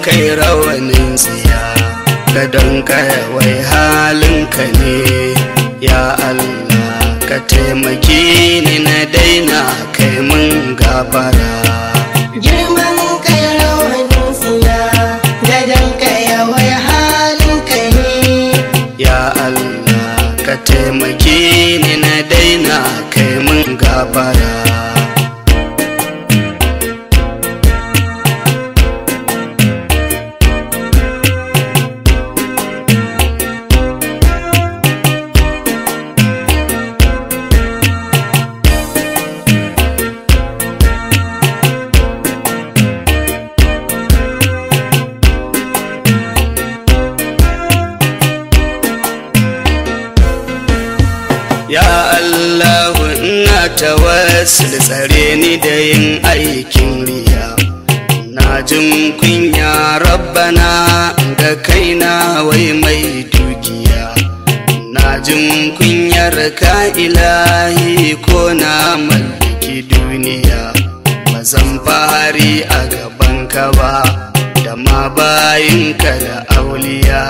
kai rawanin tsiya gadon wai halinka ne ya Allah ka taimaki ni na daina kai mun gafara girman kai rawanin siya gadon kaya wai halin ka ne ya Allah ka taimaki ni na daina kai mun gafara Ya Allah ina tawassul tsare ni da yin aikin riya na jin kunya rabbana ga kaina wai mai dukiya na jin kunyar ka ilahi ko na mallaki duniya ba zan fari a gaban ka ba da ma bayinka da auliya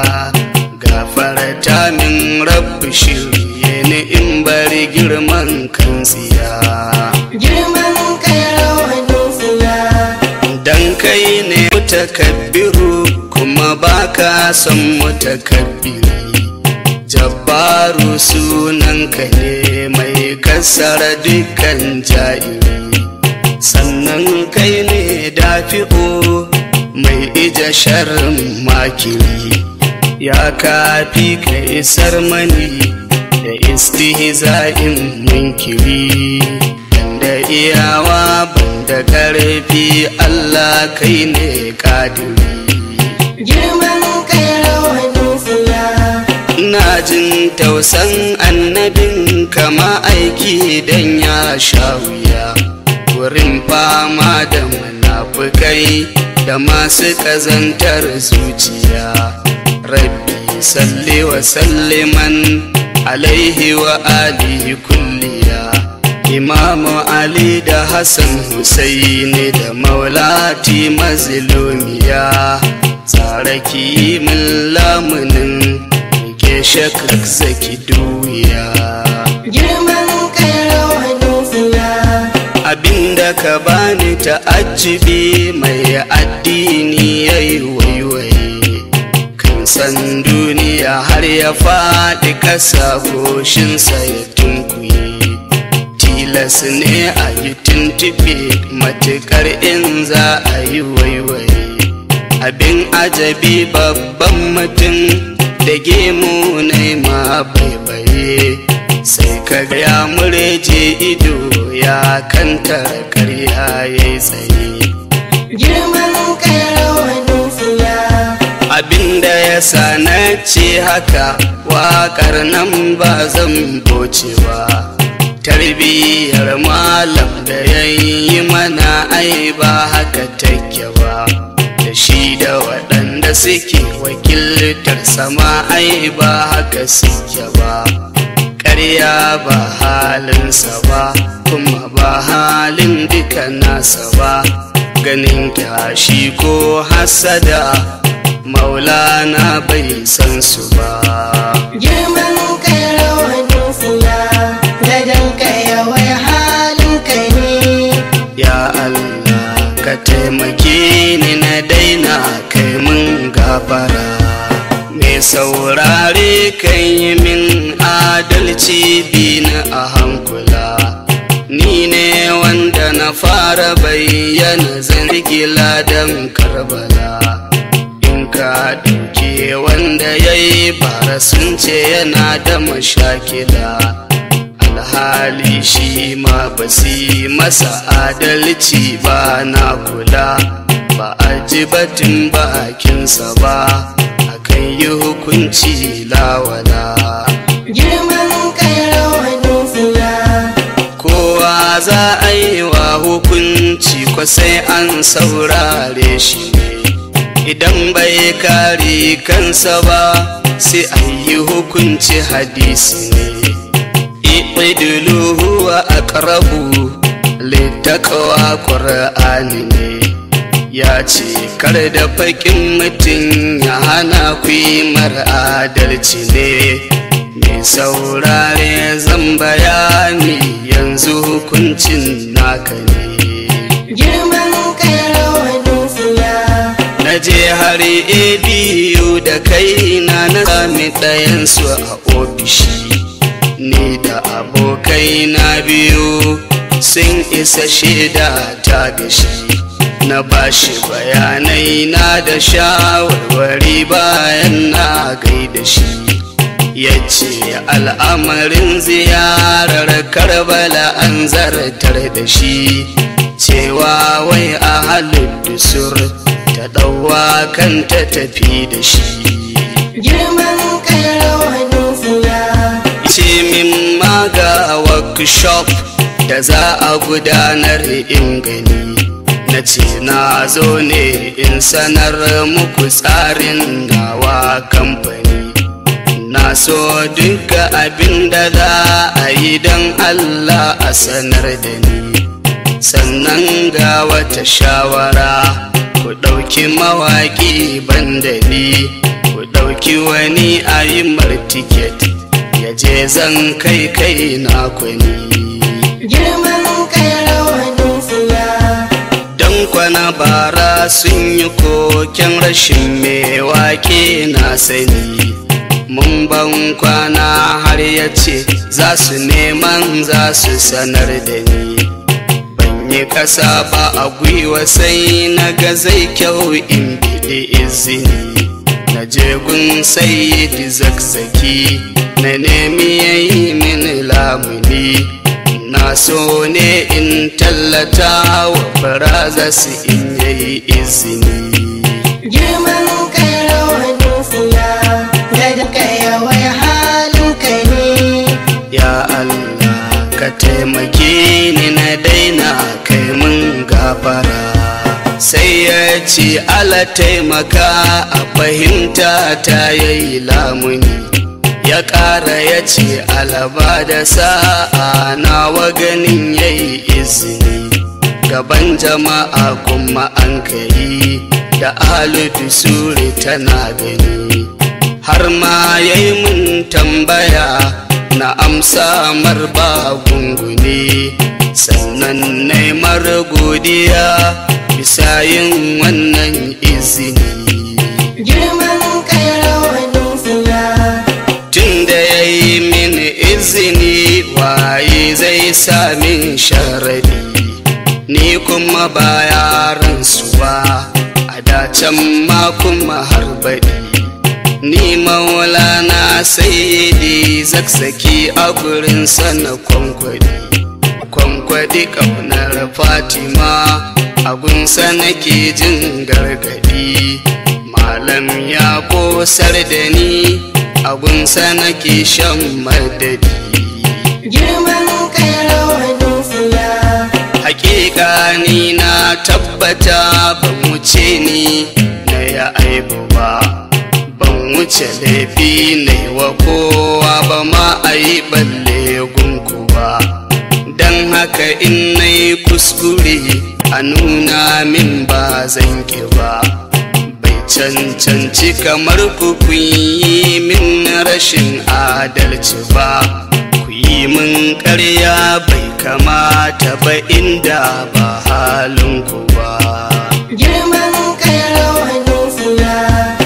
gafarta min rabbi shirye ni in bari girman kan tsiya girman kai rawanin siya dan kai ne mutakabbiru kuma baka son mutakabbiri jabbaru sunanka ne mai kasara dukkan ja'iri sannan kai ne dafi'u mai ija sharrin makiri ya kafi ka isar mani da istihza'in munkiri da iyawa banda karfi Allah kai ne kadiri girman kai rawanin siya ina jin tausan annabin kama aiki dan ya sha wuya wurin fama da munafukai da masu ƙazantar zuciya rabbi salli wa salliman alaihi wa alihi kulliya imamu ali da hassan husaini da maulati mazlumiya tsaraki min lamunin ke shakak zaki duya girman kai rawanin siya abinda ka bani ta'ajjibi mai addini yayi waiwaye kan san duniya har ya faɗi ƙasa goshinsa ya tunkuye tilas ne a yi tuntuɓe matuƙar in za a yi waiwaye abin ajabi babban mutum da gemu na ma baibaye sai ka ga ya mureje ido ya kanta karya ya tsaye girman kai rawanin siya abinda ya sa na ce haka waƙar nan ba zan boce ba tarbiyyar malam da ya yi mana ai ba haka take ba da shi da waɗanda suke wakiltar sama ai ba haka suke ba ƙarya ba halinsa ba kuma ba halin duka nasa ba ganin kyashi ko hasada maulana bai san su ba girman kai rawanin siya gadon kaya wai halin ka ne ya Allah ka taimake ni na daina kai mun gafara mai saurare kan yi min adalci bi na a hankula ni ne wanda na fara bayyana zargila don karbala in ka duke wanda ya yi bara sun ce yana da mashakila alhali shi ma ba su yi masa adalci ba na kula ba a ji batun bakinsa ba akan yi hukunci lawala girman kai rawanin siya kowa za a yi wa hukunci ko sai an saurare shi ne idan bai kare kansa ba sai a yi hukunci hadisi ne idulu huwa aqrabu littaqwa qur'ani ne ya ce kar da fakin mutum ya hana ku yi adalci ne mai saurare zan bayani yanzu hukuncin naka ne girman kai rawanin siya na je har biyu da kaina na sami ɗayansu a ofishi ni da abokai na biyu sun isa shaida ta gashi na bashi bayanai na da shawarwari bayan na gaida shi ya ce al'amarin ziyarar karbala an zartar da shi cewa wai a halittusur ta ɗauwa kan ta tafi da shi girman kai rawanin siya ce min maga workshop da za a gudanar in gani na ce na zo ne in sanar muku tsarin nawa kamfani na so duka abin da za a yi don allah a sanar da ni sannan ga wata shawara ku ɗauki mawaƙi bandali ku ɗauki wani a yi tiket ya je zan kai kai na kwani girman kai rawanin siya don kwana bara sun yi koken rashin mai wake na sani mun ban kwana har ya ce za su neman za su sanar da ni ban yi ƙasa ba a gwiwa sai na ga zai kyau in biɗi izini na je gun sayyidi zakzaki na nemi ya yi min lamuni na so ne in tallata wa faraza su in yayi izini girman kai rawanin siya da duka yawai halin kai ne ya Allah ka taimake ni na daina kai mun gafara sai ya ce ala taimaka a fahimta ta yayi lamuni ya ƙara ya ce alaba da sa'a nawa ganin yayi izini gaban jama'a kuma an kai da aludu suri tana gani har ma yayi mun tambaya na amsa marba gungune sannan naimar godiya bisa yin wannan izini girman kai rawanin siya tun da ya yi min izini waye zai sami sharadi ni kuma ba yaransu ba a dacen ma kuma har baɗi ni maulana sayyidi zakzaki a gurin sana kwankwadi kwankwadi ƙaunar fatima agunsa nake jin gargadi malam ya kosar da ni agunsa nake shan madadi girman kai rawanin siya hakika ni na tabbata ban wuce ni na ya aibu ba ban wuce laifi na yi wa kowa ba ma a yi balle gunku ba don haka in na yi kuskure a nuna min ba zan ki ba bai cancanci kamar ku kun yi min rashin adalci ba ku yi min ƙarya bai kamata ba inda ba halinku ba girman kai rawanin siya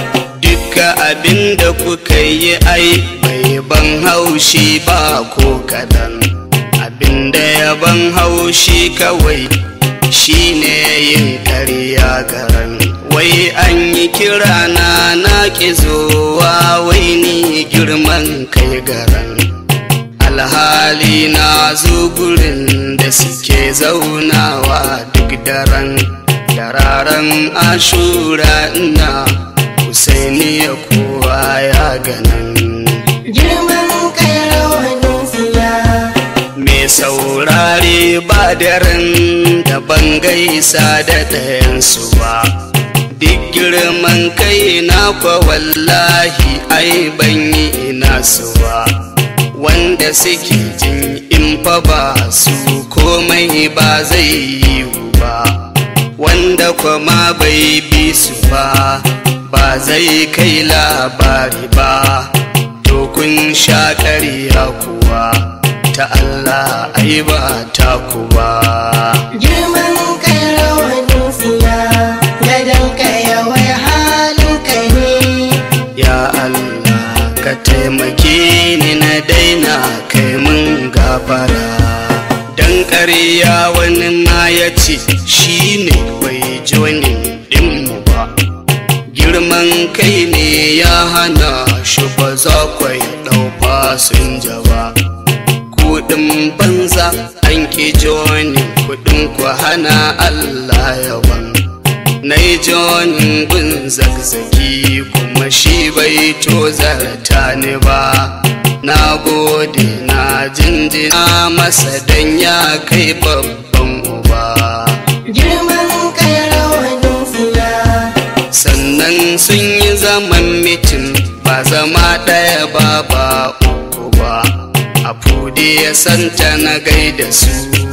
Duka abin da kuka yi ai bai ban haushi ba ko kadan abin da ya ban haushi kawai shine yin ƙarya garan wai an yi kira na na ƙi zowa wai ni girman kai garan alhali na zo gurin da suke zaunawa duk daren dararen ashura ina husaini ya kowa ya ganin girman kai rawanin siya mai saurare ba daren da ban gaisa da ɗayansu ba duk girman kai na kwa wallahi ai ban yi ina su ba wanda suke jin in fa ba su komai ba zai yi ba wanda kuma bai bi su ba ba zai kai labari ba to kun sha ƙarya kuwa ta Allah ai ba ta kuwa girman kai rawanin siya gadon kai yawai halin kai ne ya Allah ka taimake ni na daina kai mun gafara dan ƙarya wani ma ya ce shi ne bai jonin ɗinmu ba girman kai ne ya hana shi ba za kwai ɗau fasinja ba kuɗin banza an ki joni kuɗin ku hana Allah yawan na yi jonin bin zagzagi kuma shi bai tozarta ni ba na gode na jinjina masa dan ya kai babban uba girman kai rawanin siya sannan sun yi zaman mitin ba zama ɗaya ba ba uku ba a fude ya santa na gaida su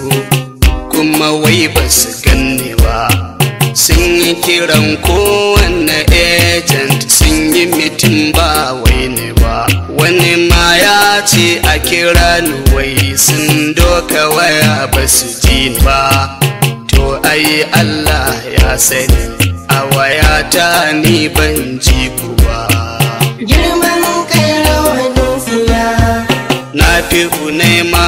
kuma wai ba su ganni ba sun yi kiran kowanne agent sun yi mitin ba wai ne ba wani ma ya ce a kira ni wai sun doka waya ba su ji ni ba to ai Allah ya sani a wayata ni ban ji ku ba girman kai rawanin siya na fi nema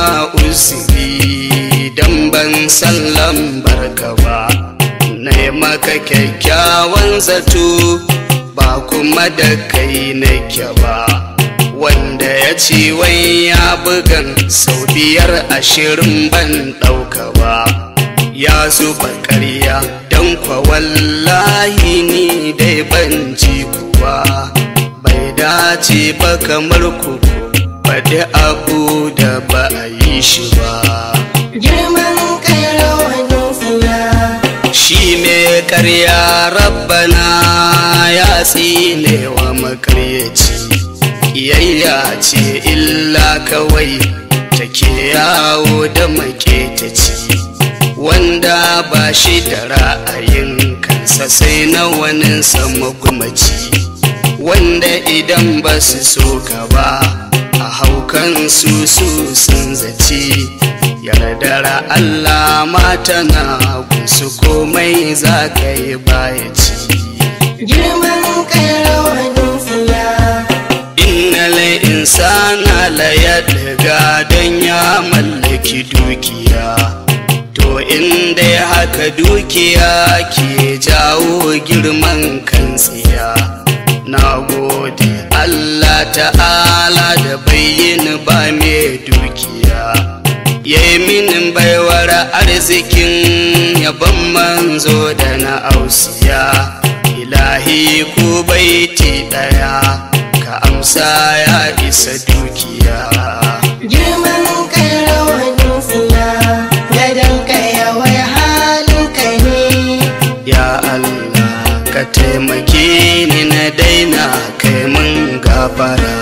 uzuri dan ban san lambar ka ba na maka kyakkyawan zato ba kuma da kai nake ba wanda ya ce wai ya bugan sau biyar ashirin ban ɗauka ba ya zuba ƙarya don kwa wallahi ni dai ban ji kuwa bai dace ba kamar ku faɗi abu da ba a yi shi ba girman kai rawanin siya shi mai ƙarya rabbana ya tsine wa makaryaci ƙiyayya ce illa kawai take yawo da maketaci wanda ba shi da ra'ayin kansa sai na wani magumaci wanda idan ba su so ka ba a haukan su su sun zaci yardar Allah mata na gunsu komai za ka yi baya ci girman kai rawanin siya innal insana la yadga dan ya mallaki dukiya to inda ya haka dukiya ke jawo girman kan tsiya na gode Allah ta'ala da bayyin ba mai dukiya ya yi minin baiwar arzikin yaban manzo da na ausiya ilahi ku baiti daya ka amsa ya isa dukiya girman kai rawanin siya gadon kai yawai halin kai ne ya Allah ka taimake ni na daina kai mun gafara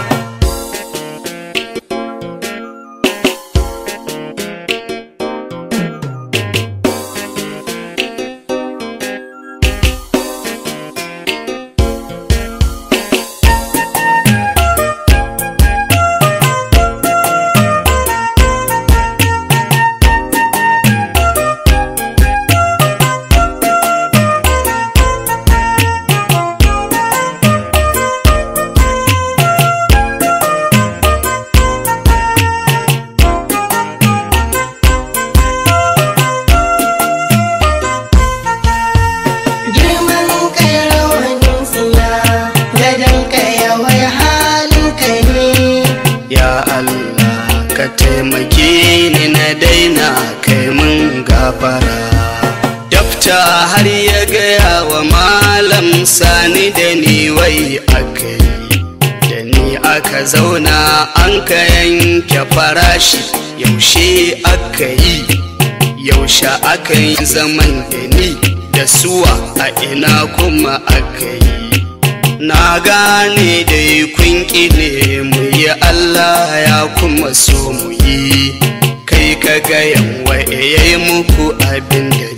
girman kai rawanin siya gadon kai yawai halin kai ne ya Allah ka taimake ni na daina kai mun gafara dafta har ya gaya wa malam sani da ni wai aka yi da ni aka zauna an ka yanke farashi yaushe aka yi yaushe aka yi zaman da ni da suwa a ina kuma aka yi na gane dai kun ne mu yi Allah ya kuma so mu yi kai ka ga yanwa ya yi muku abin da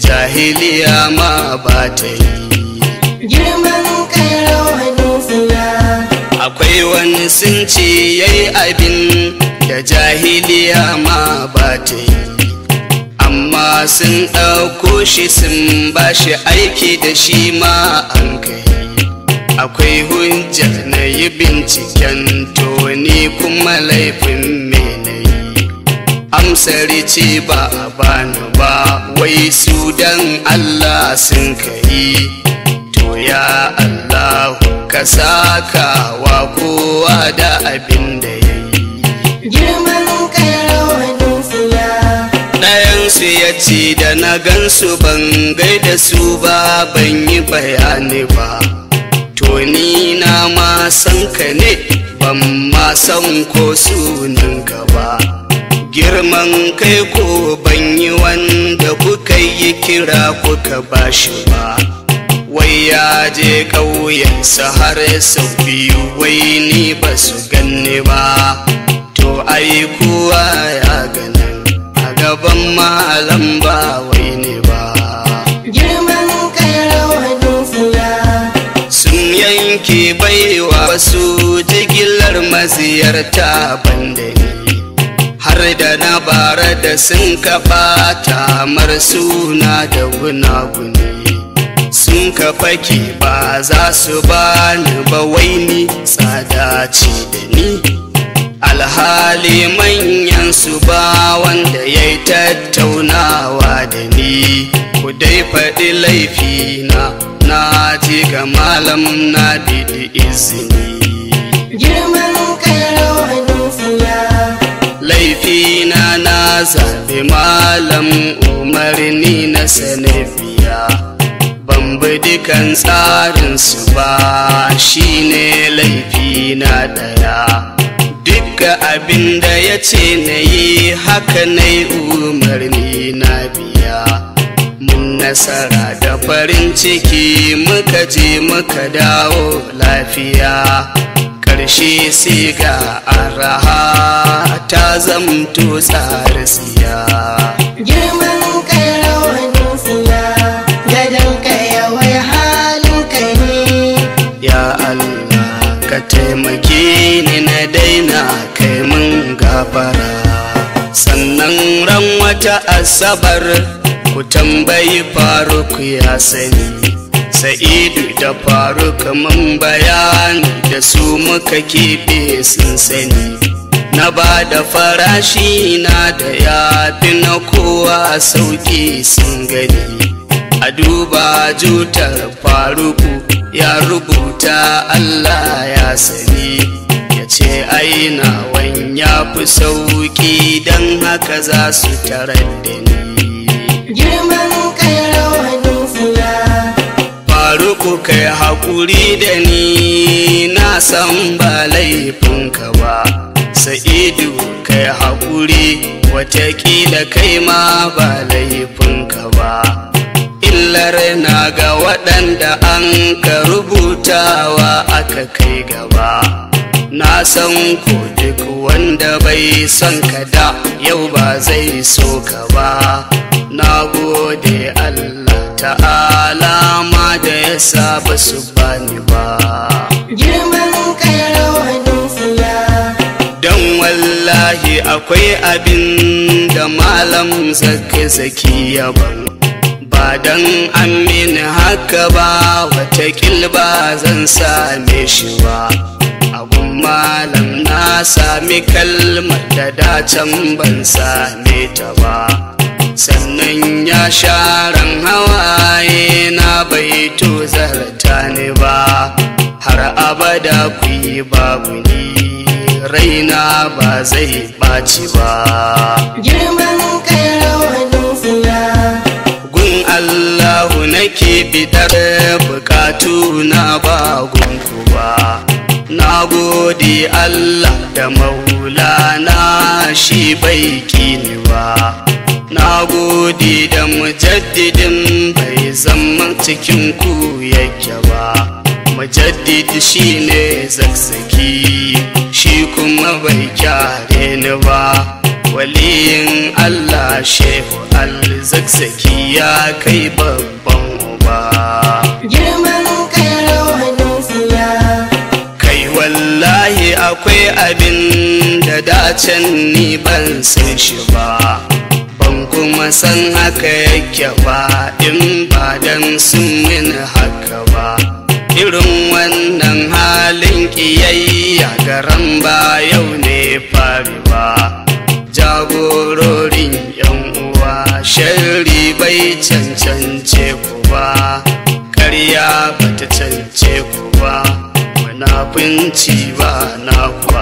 jahiliya ma ba ta yi girman kai rawanin siya akwai wani sun ce yayi abin da jahiliya ma ba ta yi amma sun ɗauko shi sun ba shi aiki da shi ma an kai akwai hujjar na yi binciken to ni kuma laifin menayi amsar ce ba a bani ba wai su dan Allah sun kai to ya Allahu ka saka wa kowa da abin da ya yi girman kai rawanin siya ɗayansu ya ce da na gansu ban gaida su ba ban yi bayani ba to ni na ma san ka ne ban ma san ko sunan ka ba girman kai ko ban yi wanda kuka yi kira kuka bashi ba wai ya je ƙauyensa har sau biyu wai ni ba su ganni ba to ai kuwa ya ganin a gaban malam ba wai ne ba girman kai rawanin siya sun yanke baiwa wasu jigilar maziyarta banda ni har da na bara da sun kafa tamar suna da gunaguni sun ka fake ba za su bani ba wai ni tsada ce da ni alhali manyan su ba wanda ya yi tattaunawa da ni ku dai faɗi laifina na ji ga malam na bidi izini girman kai rawanin siya laifina na zaɓi malam umarni na sanabiya ban bi dukan tsarinsu ba shine laifina ɗaya Dukka abin da ya ce na yi haka na yi umarni na biya mun nasara da farin ciki muka je muka dawo lafiya ƙarshe sai ga araha ta zamto tsarisiya girman kai rawanin siya gadon kai yawai halin kai ne ya Allah ka taimake ni na daina kai mun gafara sannan ran wata asabar ku tambayi faruk ya sani sa'idu da faruk mun bayani da su muka keɓe sun sani na ba da farashi na da ya fi na kowa sauki sun gani a duba jutar faruku ya rubuta Allah ya sani ya ce aina ya fi sauki don haka za su tarar da ni girman kai rawanin siya faruku kai haƙuri da ni na san ba laifinka ba sa'idu kai haƙuri watakila kai ma ba laifinka ba illar na ga waɗanda an ka rubutawa aka kai gaba na san ko duk wanda bai son ka da yau ba zai so ka ba na gode Allah ta'ala ma da ya sa ba su bani ba girman kai rawanin siya don wallahi akwai abin da malam zaki zaki yaban ba don an mini haka ba watakil ba zan same shi ba agun malam na sami kalmar da dacen ban same ta ba sannan ya sharan hawaye na bai to zarta ni ba har abada ku yi babu ni raina ba zai ɓaci ba girman kai rawanin siya gun allahu nake bidar bukatu na ba gunku ba na gode allah da maulana shi bai kini ba na gode da mujaddidin bai zama cikin ku yake ba mujaddid shi ne zakzaki shi kuma bai kyare ni ba waliyin Allah shehu alzakzaki ya kai babban uba girman kai rawanin siya kai wallahi akwai abin da dacen ni ban san shi ba ban kuma san haka yake ba in ba dan sun min haka ba irin wannan halin ƙiyayya garan ba yau ne fari ba jagororin yan uwa shari bai cancance ku ba karya bata cance ku ba munafunci ba na kuwa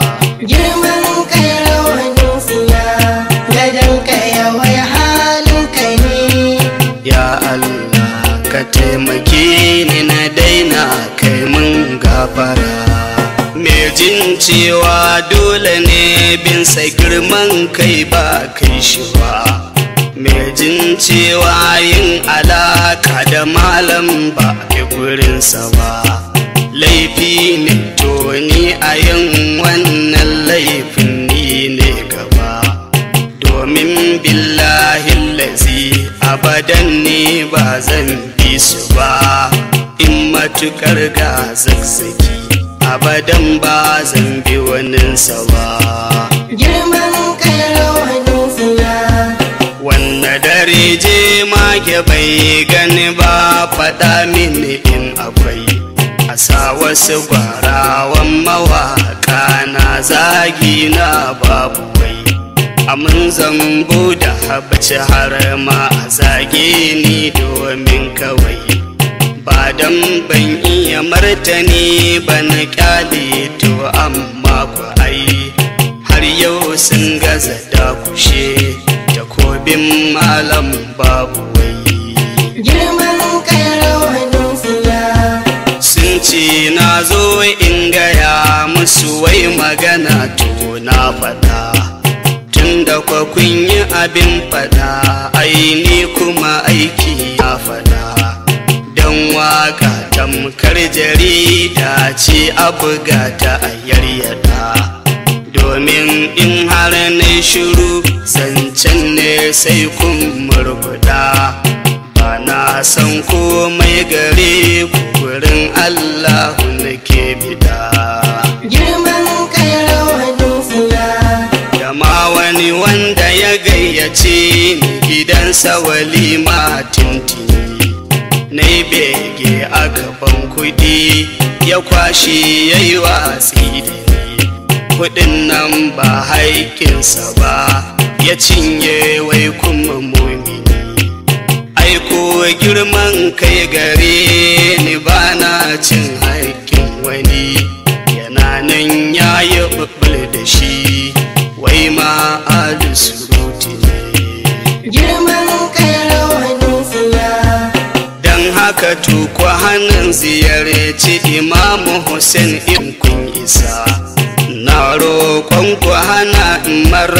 girman kai rawanin siya gadon kai wai halin kai ne ya Allah ka taimake ni na daina kai mun gafara me jin cewa dole ne bin sa girman kai ba kai shi ba me jin cewa yin alaka da malam ba a gurinsa ba laifi ne to ni a yin wannan laifin ni ne gaba domin billahi lazi abadan ne ba zan bi su ba in matukar ga zakzaki abadan ba zan bi waninsa ba girman kai rawanin siya wanne dare je mage bai gani ba faɗa mini in akwai a sa wasu gwarawan mawaƙa na zagi na babu wai amin zambo da habci har ma a zage ni domin kawai ba dan ban iya martani ba na kyale to amma ku ai har yau sun gaza da kushe takobin malam babu wai girman kai rawanin siya sun ce na zo in gaya musu wai magana to na faɗa tun da kwa kun yi abin faɗa aini kuma aiki na faɗa don waka tamkar jarida ce a buga ta a yaryada domin in har na shiru zancen ne sai kun murguda ba na san komai gare ku wurin allahu nake bida girman kai rawanin siya da ma wani wanda ya gayyace ni gidansa walima tintini na bege a gaban kudi ya kwashe ya yi watsi da ni kudin nan ba haƙƙinsa ba ya cinye wai kuma mumini aiko girman kai gare ni ba na cin haƙƙin wani yana nan ya yi ɓuɓɓul da shi wai ma alu surutu ne girman kai rawanin siya don haka tuku hannun ziyarci imamu hussein in kun isa na roƙon ku hana mar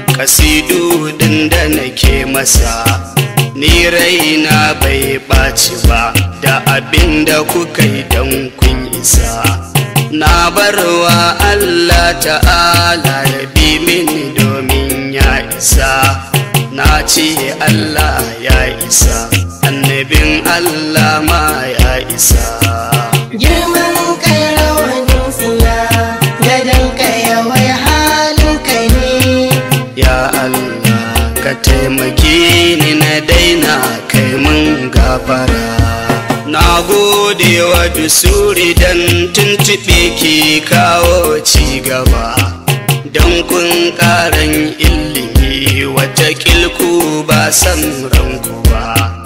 kasidu din da nake masa ni raina bai ɓaci ba da abin da kuka yi don kun isa na barwa allah ta'ala ya bi mini domin ya isa na ce allah ya isa annabin allah ma ya isa girman kai rawanin siya gadon kai wai halin kai ne ya allah ka taimake ni na daina kai mun gafara na gode wa dusuri dan tuntuɓe ke kawo ci gaba don kun ƙaran ilimi wata kilku ba san ranku ba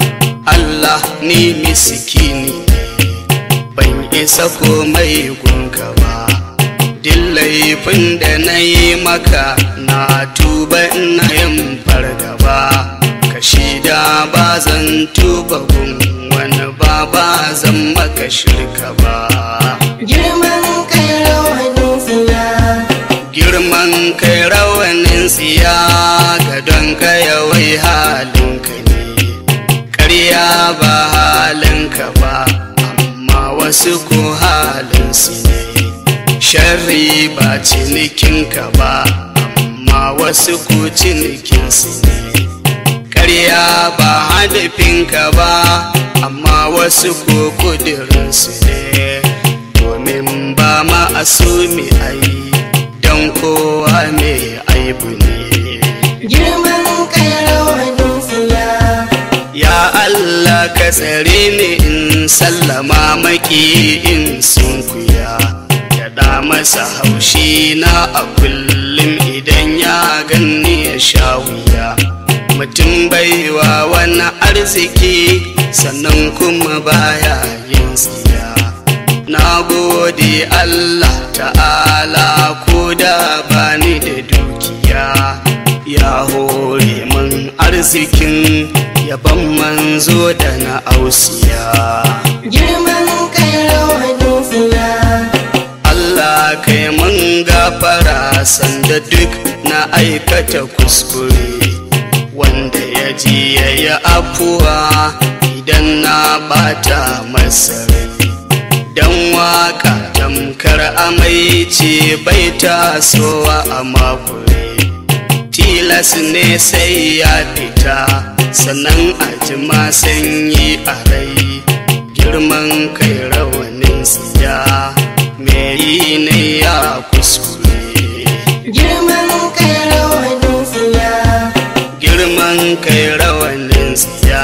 Allah ni miskini ne ban isa komai gunka ba duk laifin da na yi maka na tuba ina yin fargaba ka shida ba zan tuba gun wani ba ba zan maka shirka ba girman kai rawanin siya girman kai rawanin tsiya ga don kaya wai halinka ne ƙarya ba halinka ba amma wasu ko halinsu ne sharri ba cinikinka ba amma amma wasu ku cinikinsu ne ƙarya ba hadafinka ba amma wasu ko kudurinsu ne domin ba ma asumi ai don kowa mai aibu ne girman kai rawanin siya ya Allah ka tsare ni in sallama maki in sunkuya ya da masa haushi na a kullum idan ya ganni ya sha wuya mutum baiwa wani arziki sannan kuma baya yin tsiya na gode Allah ta'ala ko da bani da dukiya ya hore min arzikin yaban manzo da na ausiya girman kai rawanin siya Allah kai mun gafara sanda duk na aikata kuskure wanda ya ji ya yi afuwa idan na bata masa rai dan waka tamkar amai ce bai tasowa a makure tilas ne sai ya fita sannan a jima sanyi a rai girman kai rawanin siya me yi ne ya kuskure girman kai rawanin siya girman kai rawanin siya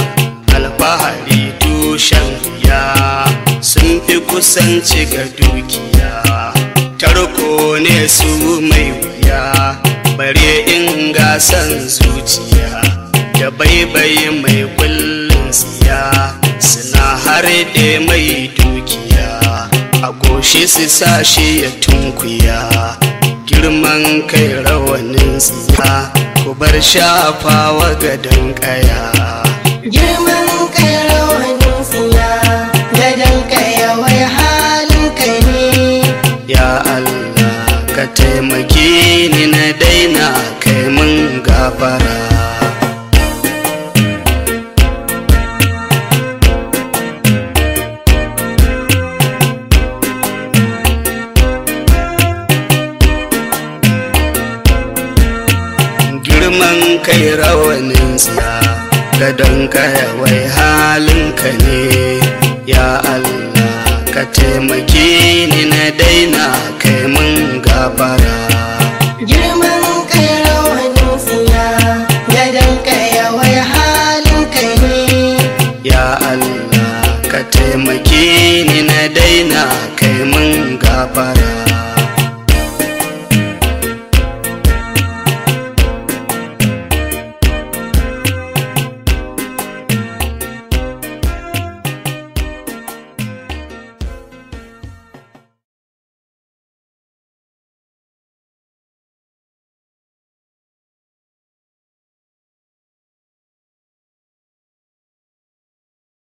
alfahari tushen ya sun fi kusanci ga dukiya tarko ne su mai wuya bare in gasan zuciya da baibayi mai kullum siya suna harde mai dukiya a goshi su sa shi ya tunkuya girman kai rawanin siya ku bar shafawa gadon kaya girman kai rawanin siya gadon kaya wai halin ka ne ya Allah ka taimake ni na daina kai mun gafara girman kai rawanin siya gadon kaya wai halinka ne ya Allah ka taimake ni na daina kai mun gafara girman kai rawanin siya gadon kaya wai halin ka ne ya Allah ka taimake ni na daina kai mun gafara